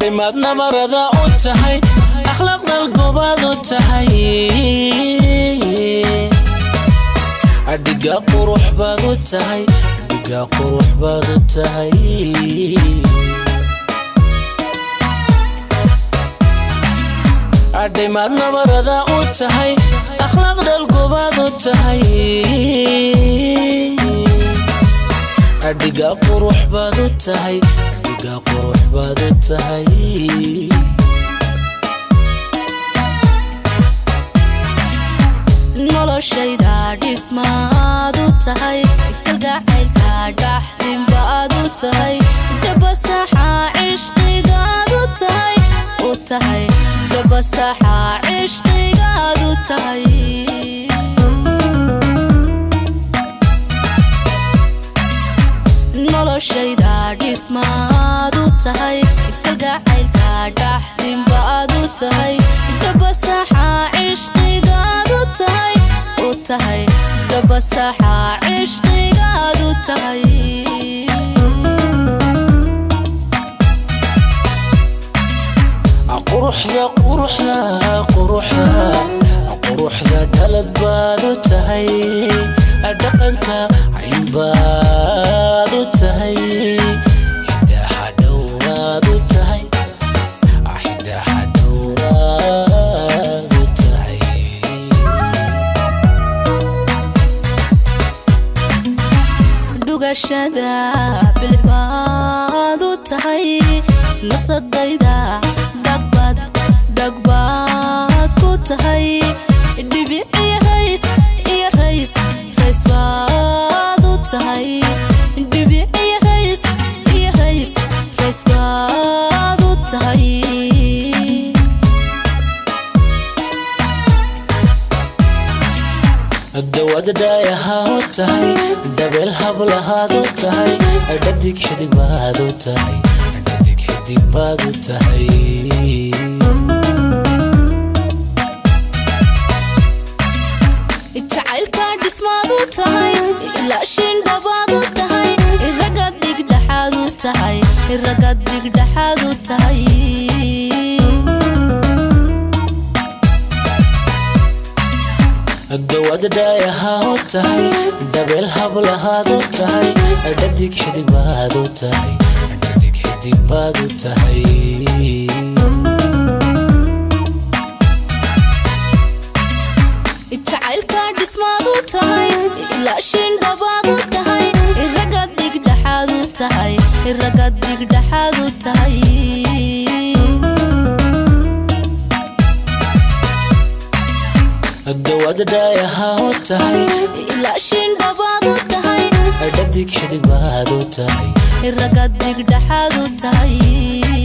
adhimaad nabarada u tahay akhlaaq dalgobaad u tahay adhiga qurux baad u tahay adhiga qurux baad u tahay adhimaad nabarada u tahay akhlaaq dalgobaad u tahay adhiga qurux baad u tahay adhiga qurux baad u tahay noloshayda dhismaad u tahay kalgacaylka dhaxdinbaad u tahay dhabasaxa cishqigaad u tahay u tahay dhabasaxa cishqigaad u tahay noloshayda dhismaad u tahay kalgacaylka dhaxdinbaad u tahay dhabasaxa cishqigaad u tahay u tahay dhabasaxa cishqigaad u tahay quruxda quruxda quruxda quruxda dhalad baad u tahay dhaqanka caynbaad u tahay hidaha dhowraad u tahay hidaha dhowraad u tahay dhugashada bilbaad u tahay nafsadayda dhagbad dhagbaad ku tahay dhibic iyo rays iyo rays rays baad u tahay dhibic iyo rays iyo rays rays baad u tahay dawada dhaayaha u tahay dabeel hablahaad u tahay dhadig xidig baad u tahay dhadig xidig baad u tahay jacaylka dhismaad u tahay ilaashin dhabaad u tahay iragad digdhexaad u tahay iragad digdhexaad u tahay dawada dhaayaha u tahay dabeel hablahaad u tahay dhadig xidig baad u tahay dhadig xidig baad u tahay jacaylka dhismaad u tahay ilaashin dhabaad u tahay iragad digdhexaad u tahay iragad digdhexaad u tahay dawada dhaayaha u tahay ilaashin dhabaad u tahay dhadig xidig baad u tahay iragad digdhexaad u tahay